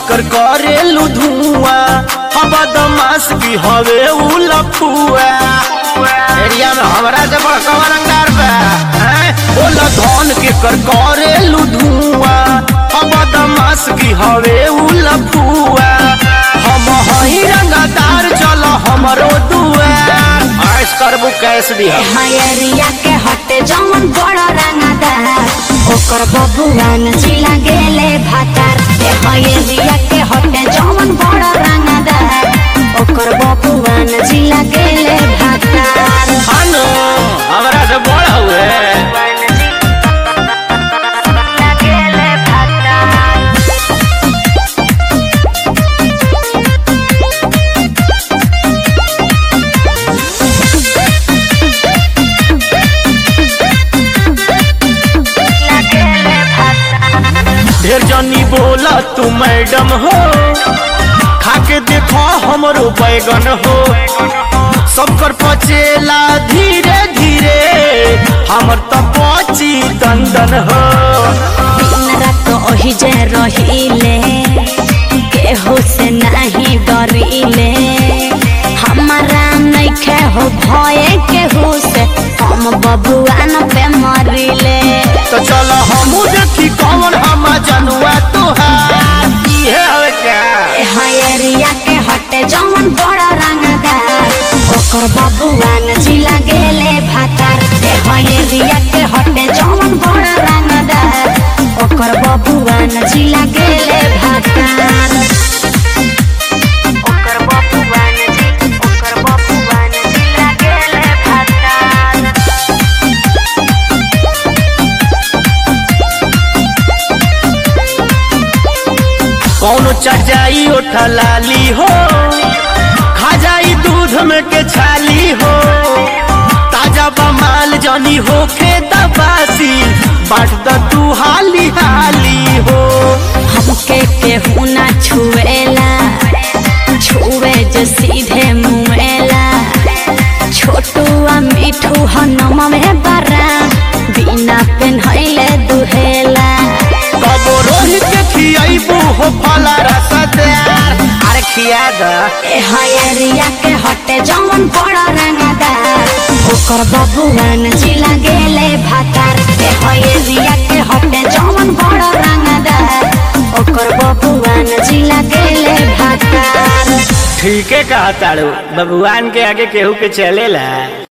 कर करेलू धुआं हम बदमाश की हवे उ लफुआ एरिया में हमरा से बड़का रंगदार बा हैं? बोला धन के कर करेलू धुआं हम बदमाश की हवे उ लफुआ हम हई रंगदार चल हमरो दुआर ऐस करबू कैस दिया हयरिया के हटे जवन बड़ रंगदार ओकर बबुआन जिला गेले भातार ए हयरिया के हटे जवन बड़ रंगदार ओकर बबुआन जिला गेले भातार हानो हमरा से बड़ हुए गेले भातार गेले भातार ढेर जनी बोला तू मैडम हो खाके देखो हमरो बैगन हो सबकर पचेला धीरे धीरे हमर तो पची दंदन हो दिन रात ओही जे रहिले केहू से नहीं डरिले हमारा नइखे हो भय केहू से हम बबुआन पे मरिले तो चलो हमू देखी कौन हम जनुआ तुहार इहे हवे क्या हयरिया के हटे जवन बड़ा रंगदार ओकर बबुआन जिला गेले भातार ए हयरिया के हटे जवन बड़ा रंगदार ओकर बबुआन जिला गेले भातार ओकर बबुआन जी ओकर बबुआन जिला गेले भातार कौनो चटाई उठा लाली हो खा जाई दूध में के छाली हो ताजा बमाल जनी हो के दबासी बाट द तू हाली हाली हो हमके केहू ना छुएला छुए जो सीधे मुएला छोटू आ मिठू हनम में बरा बिना पेन्हैले दुहेला कबो रोहित के खियाइबू हो फला रसदार अरे खिया द ए हयरिया के हटे जवन बड़ा रंगदार ओकर बबुआन जिला गेले भातार ए हयरिया के हटे जवन बड़ा रंगदार ओकर बबुआन जिला गेले भातार ठीके कहा ताड़ू भगवान के आगे केहू के चलेला